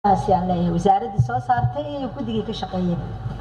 aan leeyahay wasaaraddii soo saartay iyo guddigii ka shaqeeyay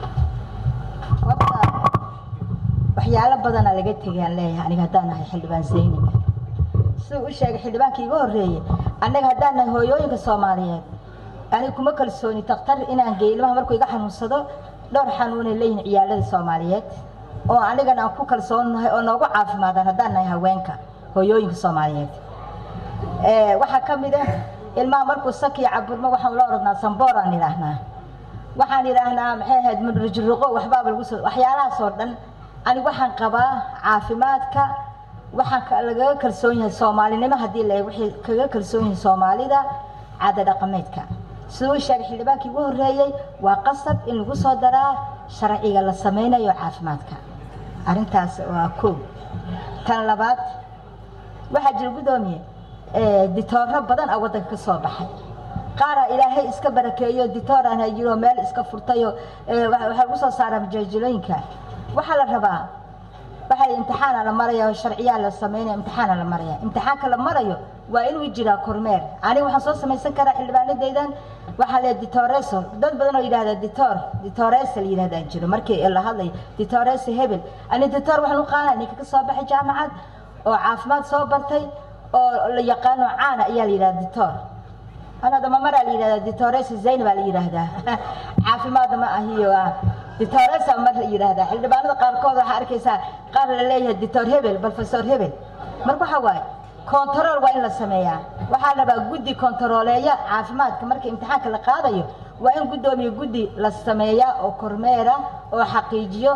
horta waxyaalo badana laga tegay aan leeyahay aniga haddaan nahay xildhibaan zaynab siduu u sheegay xildhibaankii iga horreeyey annaga haddaan nahay hooyooyinka soomaaliyeed aniga kuma kalsooni daktar inaan geeyo ilmaha markuu iga xanuunsado dhowr xanuunay leeyihin ciyaalada soomaaliyeed oo anigana aan ku kalsoonnahay oo noogu caafimaadaan haddaan nahay haweenka hooyooyinka soomaaliyeed waxaa ka mid ah ilmaha markuu sakiya caburmo waxaan la orodnaa sambooraan idhaahnaa waxaan idhaahnaa maxay ahayd mudrujuruqo waxbaaba lagu soo waxyaalahaas oo dhan aniga waxaan qabaa caafimaadka waxaan lagaga kalsoon yahay soomaalinimo haddii la waxay kaga kalsoon yihiin soomaalida caada dhaqameedka siduu sheegay xildhibaankii ugu horreeyey waa qasab in lagu soo daraa sharciga la sameynayo caafimaadka arrintaas waa koow tan labaad waxaa jira guddoomiye ditooro badan a waddanka ka soo baxay qaara ilaahay iska barakeeyo ditooraan hayiro meel iska furtayo waxaa lagu soo saaraa majaajilooyinka waxaa la rabaa waxaa imtixaana la maraya oo sharciyaa la sameynaya imtixaana la maraya imtixaanka la marayo waa inuu jiraa kormeer aniga waxaan soo samaysan karaa xildhibaanadaydan waxaa le ditoreso dad badan oo yidhahda ditor ditoresa la yidhahdaa jiro markii la hadlayo ditoresa hebel ani ditor waxaan u qaanaa ninka ka soo baxay jaamacad oo caafimaad soo bartay oo la yaqaano caana ayaa la yidhahda ditor anada mamaraa la yidhahdaa ditoresa zayn baa la yidhaahdaa caafimaadna ma ahiyo ditoresa mar la yidhaahdaa xildhibaanada qaarkood waxaa arkaysaa qaar la leeyahay ditor hebel professor hebel marka waxaa waaye kontarool waa in la sameeyaa waxaa la rabaa guddi kontarooleeya caafimaadka marka imtixaanka la qaadayo waa in guddoomiye guddi la sameeyaa oo kormeera oo xaqiijiyo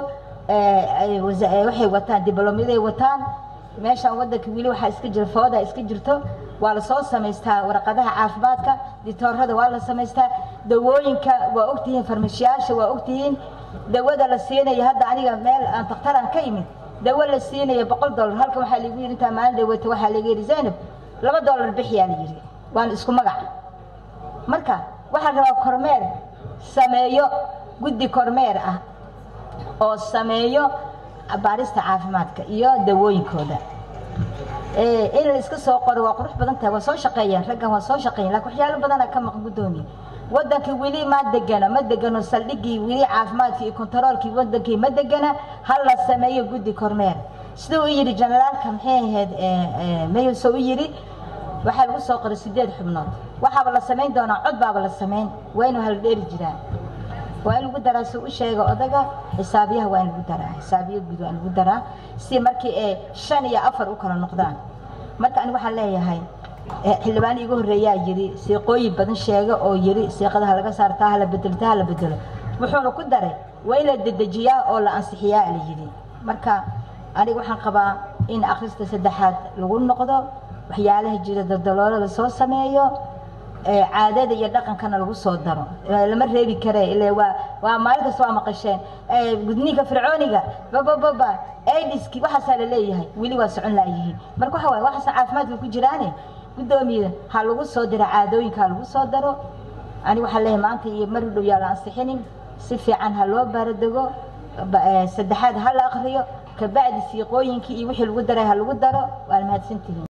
waxay wataan dibloomyaday wataan meeshaan waddanka weli waxaa iska jira fooda iska jirto waa la soo samaystaa warqadaha caafimaadka ditoorada waa la samaystaa dawooyinka waa ogtihiin farmashiyaasha waa ogtihiin dawada la siinayo hadda aniga meel aan daktaraan ka imid dawo la siinayo boqol dollar halkan waxaa lagu yidhi intaa maalin dhaweyta waxaa laga yidhi zaynab laba dollar bixiyaa la yidhi waan isku magac marka waxaa rabaa kormeer sameeyo guddi kormeer ah oo sameeyo baarista caafimaadka iyo dawooyinkooda in la iska soo qoro waa qurux badan tahay waa soo shaqeeyeen raggan waa soo shaqeeyen lakin waxyaalo badana ka maqan guddoomiye waddankii weli ma degano ma degano saldhiggii weli caafimaadkii iyo kontaroolkii waddankii ma degana ha la sameeyo guddi kormeer siduu u yidhi generaalka maxay ahayd mayuso u yidhi waxaa lagu soo qoray sideed xubnood waxaaba la samayn doonaa cod baaba la samayn waa inuu haldheeri jiraa waa in lagu daraa si u sheega odaga xisaabiyaha waa in lagu daraa xisaabiya guud waa in lagu daraa si markii ay shan iyo afar u kala noqdaan marka ani waxaan leeyahay xildhibaan igu horreeyaa yidhi siiqooyin badan sheega oo yidhi siiqadaha laga saartaa hala bedelo ta hala bedelo wuxuuna ku daray waa in la dedejiyaa oo la ansixiyaa la yidhi marka aniga waxaan qabaa in akhrista saddexaad lagu noqdo waxyaalaha jira daldaloolo lasoo sameeyo caadada iyo dhaqankana lagu soo daro lama reebi kare ile waa waa maalin kasta waa maqasheen gudniinka fircooniga babababa aidiski waxaasaa la leeyahay weli waa socon laayihiin marka waxa waay waxaasan caafimaadka ku jiraane guddoomiye ha lagu soo diro caadooyinka ha lagu soo daro ani waxaa leeyahay maanta iyo mar u dhow yaa la ansixinin si fiican ha loo baaradego saddexaad ha la akriyo kabacdi siiqooyinkii iyo wixii lagu daray ha lagu daro waa mahadsantihiin